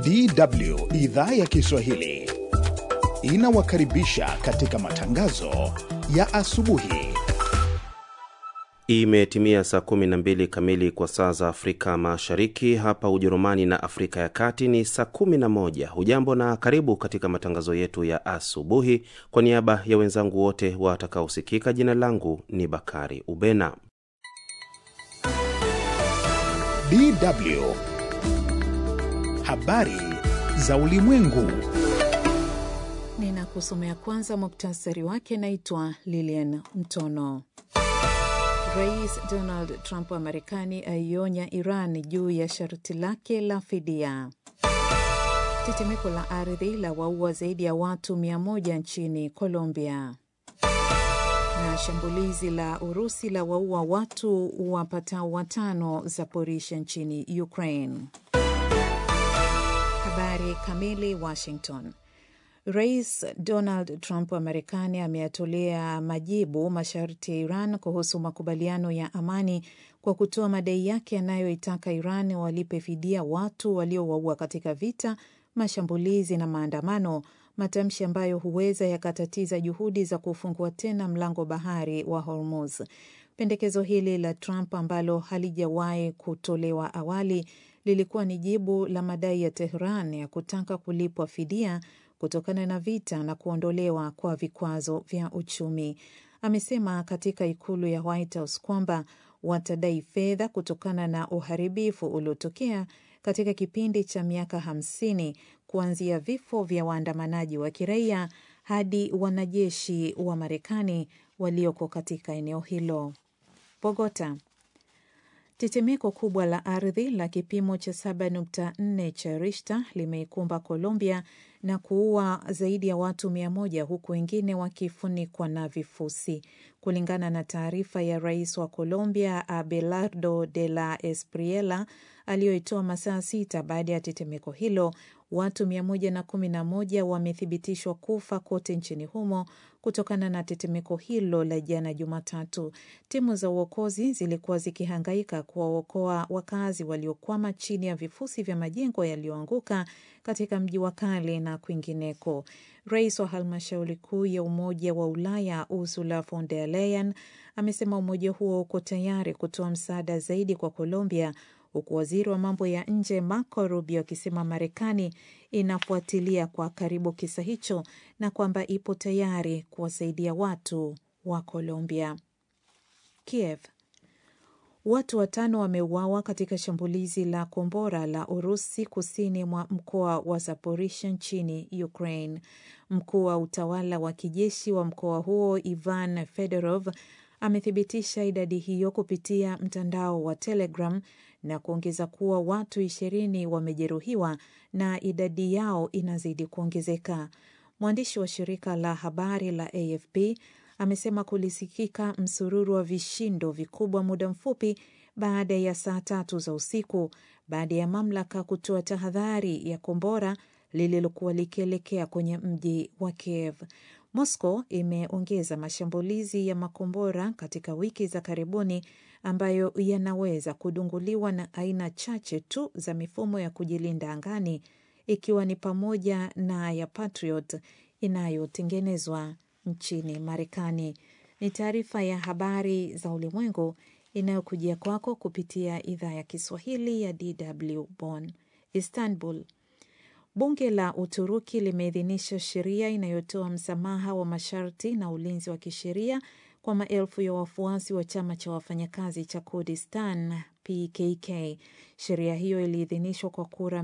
DW idhaa ya Kiswahili inawakaribisha katika matangazo ya asubuhi. Imetimia saa 12 kamili kwa saa za Afrika Mashariki. Hapa Ujerumani na Afrika ya Kati ni saa 11. Hujambo na karibu katika matangazo yetu ya asubuhi. Kwa niaba ya wenzangu wote watakaosikika, jina langu ni Bakari Ubena. DW habari za ulimwengu. Ninakusomea kwanza muktasari wake. Naitwa Lilian Mtono. Rais Donald Trump wa Marekani aionya Iran juu ya sharti lake la fidia. Tetemeko la ardhi la waua zaidi ya watu 100 nchini Colombia, na shambulizi la Urusi la waua watu wapatao watano Zaporisha nchini Ukraine. Habari kamili. Washington. Rais Donald Trump wa Marekani ameyatolea majibu masharti ya Iran kuhusu makubaliano ya amani kwa kutoa madai yake yanayoitaka Iran walipe fidia watu waliowaua katika vita, mashambulizi na maandamano, matamshi ambayo huweza yakatatiza juhudi za kufungua tena mlango bahari wa Hormuz. Pendekezo hili la Trump ambalo halijawahi kutolewa awali lilikuwa ni jibu la madai ya Tehran ya kutaka kulipwa fidia kutokana na vita na kuondolewa kwa vikwazo vya uchumi. Amesema katika ikulu ya White House kwamba watadai fedha kutokana na uharibifu uliotokea katika kipindi cha miaka hamsini kuanzia vifo vya waandamanaji wa kiraia hadi wanajeshi wa Marekani walioko katika eneo hilo. Bogota. Tetemeko kubwa la ardhi la kipimo cha 7.4 cha Richter limeikumba Colombia na kuua zaidi ya watu mia moja huku wengine wakifunikwa na vifusi, kulingana na taarifa ya rais wa Colombia Abelardo de la Espriella aliyoitoa masaa sita baada ya tetemeko hilo. Watu 111 wamethibitishwa kufa kote nchini humo kutokana na tetemeko hilo la jana Jumatatu. Timu za uokozi zilikuwa zikihangaika kuwaokoa wakazi waliokwama chini ya vifusi vya majengo yaliyoanguka katika mji wa kale na kwingineko. Rais wa halmashauri kuu ya Umoja wa Ulaya Ursula von der Leyen amesema umoja huo uko tayari kutoa msaada zaidi kwa Colombia huku waziri wa mambo ya nje Marco Rubio akisema Marekani inafuatilia kwa karibu kisa hicho na kwamba ipo tayari kuwasaidia watu wa Colombia. Kiev. Watu watano wameuawa katika shambulizi la kombora la Urusi kusini mwa mkoa wa Zaporisha nchini Ukraine. Mkuu wa utawala wa kijeshi wa mkoa huo Ivan Fedorov amethibitisha idadi hiyo kupitia mtandao wa Telegram na kuongeza kuwa watu ishirini wamejeruhiwa na idadi yao inazidi kuongezeka. Mwandishi wa shirika la habari la AFP amesema kulisikika msururu wa vishindo vikubwa muda mfupi baada ya saa tatu za usiku baada ya mamlaka kutoa tahadhari ya kombora lililokuwa likielekea kwenye mji wa Kiev. Moscow imeongeza mashambulizi ya makombora katika wiki za karibuni ambayo yanaweza kudunguliwa na aina chache tu za mifumo ya kujilinda angani ikiwa ni pamoja na ya Patriot inayotengenezwa nchini Marekani. Ni taarifa ya habari za ulimwengu inayokujia kwako kupitia idhaa ya Kiswahili ya DW Bonn. Istanbul. Bunge la Uturuki limeidhinisha sheria inayotoa msamaha wa masharti na ulinzi wa kisheria kwa maelfu ya wafuasi wa chama cha wafanyakazi cha Kurdistan PKK. Sheria hiyo iliidhinishwa kwa kura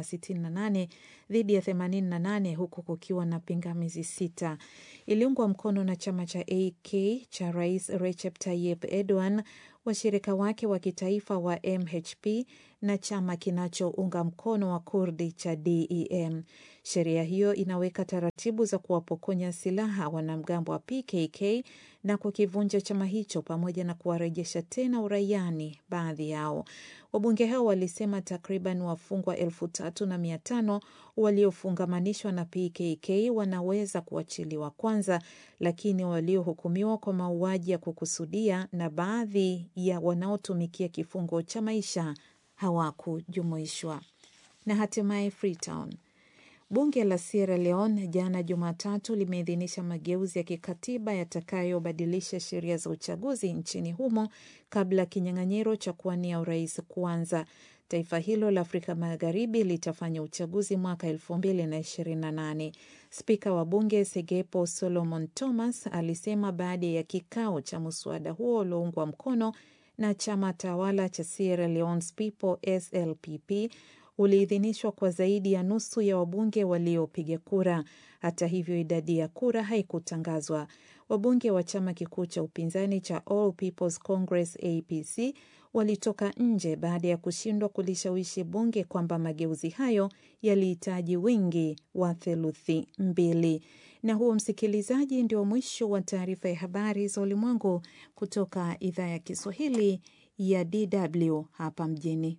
468 dhidi ya 88 huku kukiwa na pingamizi sita. Iliungwa mkono na chama cha AK cha Rais Recep Tayyip Erdogan, washirika wake wa kitaifa wa MHP na chama kinachounga mkono wa Kurdi cha DEM. Sheria hiyo inaweka taratibu za kuwapokonya silaha wanamgambo wa PKK na kukivunja chama hicho pamoja na kuwarejesha tena uraiani baadhi yao. Wabunge hao walisema takriban wafungwa elfu tatu na mia tano waliofungamanishwa na PKK wanaweza kuachiliwa kwanza, lakini waliohukumiwa kwa mauaji ya kukusudia na baadhi ya wanaotumikia kifungo cha maisha hawakujumuishwa. na hatimaye Freetown. Bunge la Sierra Leone jana Jumatatu limeidhinisha mageuzi ya kikatiba yatakayobadilisha sheria za uchaguzi nchini humo kabla kinyang'anyiro cha kuwania urais kuanza. Taifa hilo la Afrika Magharibi litafanya uchaguzi mwaka elfu mbili na ishirini na nane. Spika wa bunge Segepo Solomon Thomas alisema baada ya kikao cha mswada huo ulioungwa mkono na chama tawala cha Sierra Leone's People SLPP uliidhinishwa kwa zaidi ya nusu ya wabunge waliopiga kura. Hata hivyo, idadi ya kura haikutangazwa. Wabunge wa chama kikuu cha upinzani cha All People's Congress APC walitoka nje baada ya kushindwa kulishawishi bunge kwamba mageuzi hayo yalihitaji wingi wa theluthi mbili. Na huo, msikilizaji, ndio mwisho wa taarifa ya habari za ulimwengu kutoka idhaa ya Kiswahili ya DW hapa mjini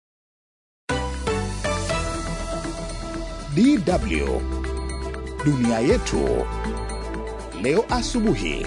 DW dunia yetu leo asubuhi.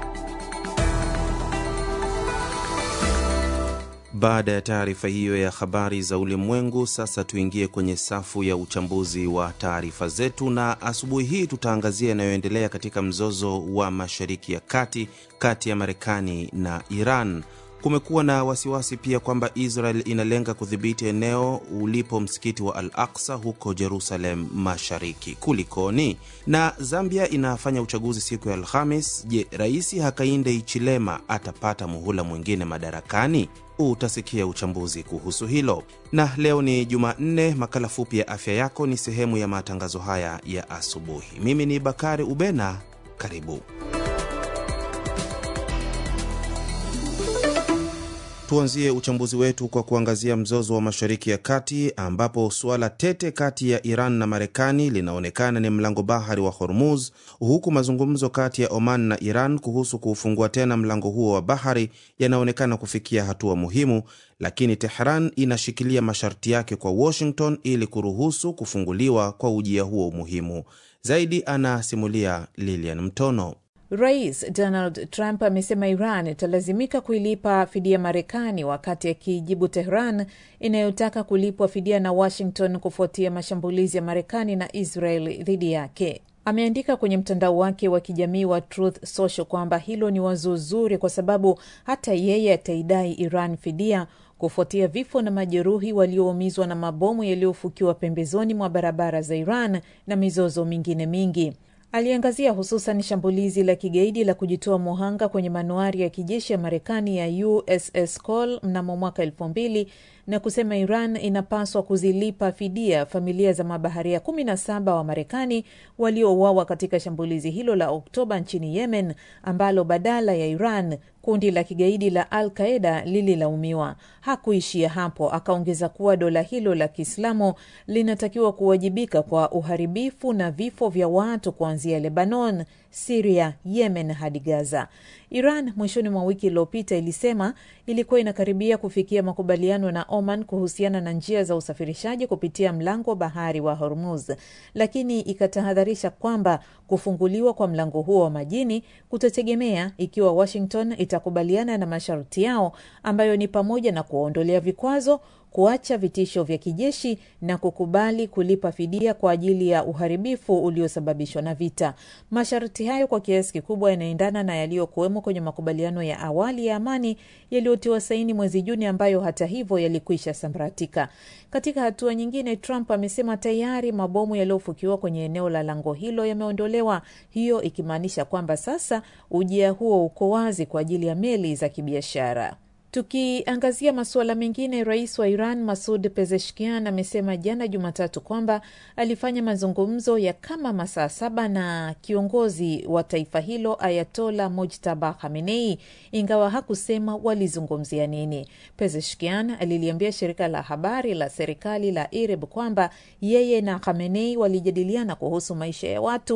Baada ya taarifa hiyo ya habari za ulimwengu, sasa tuingie kwenye safu ya uchambuzi wa taarifa zetu, na asubuhi hii tutaangazia yanayoendelea katika mzozo wa Mashariki ya Kati kati ya Marekani na Iran. Kumekuwa na wasiwasi pia kwamba Israel inalenga kudhibiti eneo ulipo msikiti wa Al Aksa huko Jerusalem Mashariki. Kulikoni? Na Zambia inafanya uchaguzi siku ya Alhamis. Je, Rais Hakainde Hichilema atapata muhula mwingine madarakani? Utasikia uchambuzi kuhusu hilo. Na leo ni Jumanne, makala fupi ya afya yako ni sehemu ya matangazo haya ya asubuhi. Mimi ni Bakari Ubena, karibu. Tuanzie uchambuzi wetu kwa kuangazia mzozo wa Mashariki ya Kati, ambapo suala tete kati ya Iran na Marekani linaonekana ni mlango bahari wa Hormuz, huku mazungumzo kati ya Oman na Iran kuhusu kuufungua tena mlango huo wa bahari yanaonekana kufikia hatua muhimu, lakini Tehran inashikilia masharti yake kwa Washington ili kuruhusu kufunguliwa kwa ujia huo muhimu. Zaidi anasimulia Lilian Mtono. Rais Donald Trump amesema Iran italazimika kuilipa fidia Marekani wakati akijibu Tehran inayotaka kulipwa fidia na Washington kufuatia mashambulizi ya Marekani na Israel dhidi yake. Ameandika kwenye mtandao wake wa kijamii wa Truth Social kwamba hilo ni wazo zuri kwa sababu hata yeye ataidai Iran fidia kufuatia vifo na majeruhi walioumizwa na mabomu yaliyofukiwa pembezoni mwa barabara za Iran na mizozo mingine mingi. Aliangazia hususan shambulizi la kigaidi la kujitoa muhanga kwenye manuari ya kijeshi ya Marekani ya USS Cole mnamo mwaka elfu mbili na kusema Iran inapaswa kuzilipa fidia familia za mabaharia kumi na saba wa Marekani waliouawa katika shambulizi hilo la Oktoba nchini Yemen, ambalo badala ya Iran kundi la kigaidi la Al Qaeda lililaumiwa. Hakuishia hapo, akaongeza kuwa dola hilo la Kiislamu linatakiwa kuwajibika kwa uharibifu na vifo vya watu kuanzia Lebanon, Siria, Yemen hadi Gaza. Iran mwishoni mwa wiki iliyopita ilisema ilikuwa inakaribia kufikia makubaliano na Oman kuhusiana na njia za usafirishaji kupitia mlango wa bahari wa Hormuz, lakini ikatahadharisha kwamba kufunguliwa kwa mlango huo wa majini kutategemea ikiwa Washington itakubaliana na masharti yao ambayo ni pamoja na kuwaondolea vikwazo kuacha vitisho vya kijeshi na kukubali kulipa fidia kwa ajili ya uharibifu uliosababishwa na vita. Masharti hayo kwa kiasi kikubwa yanaendana na yaliyokuwemo kwenye makubaliano ya awali ya amani yaliyotiwa saini mwezi Juni, ambayo hata hivyo yalikwisha sambaratika. Katika hatua nyingine, Trump amesema tayari mabomu yaliyofukiwa kwenye eneo la lango hilo yameondolewa, hiyo ikimaanisha kwamba sasa ujia huo uko wazi kwa ajili ya meli za kibiashara. Tukiangazia masuala mengine, rais wa Iran Masud Pezeshkian amesema jana Jumatatu kwamba alifanya mazungumzo ya kama masaa saba na kiongozi wa taifa hilo Ayatola Mujtaba Khamenei, ingawa hakusema walizungumzia nini. Pezeshkian aliliambia shirika la habari la serikali la IRIB kwamba yeye na Khamenei walijadiliana kuhusu maisha ya watu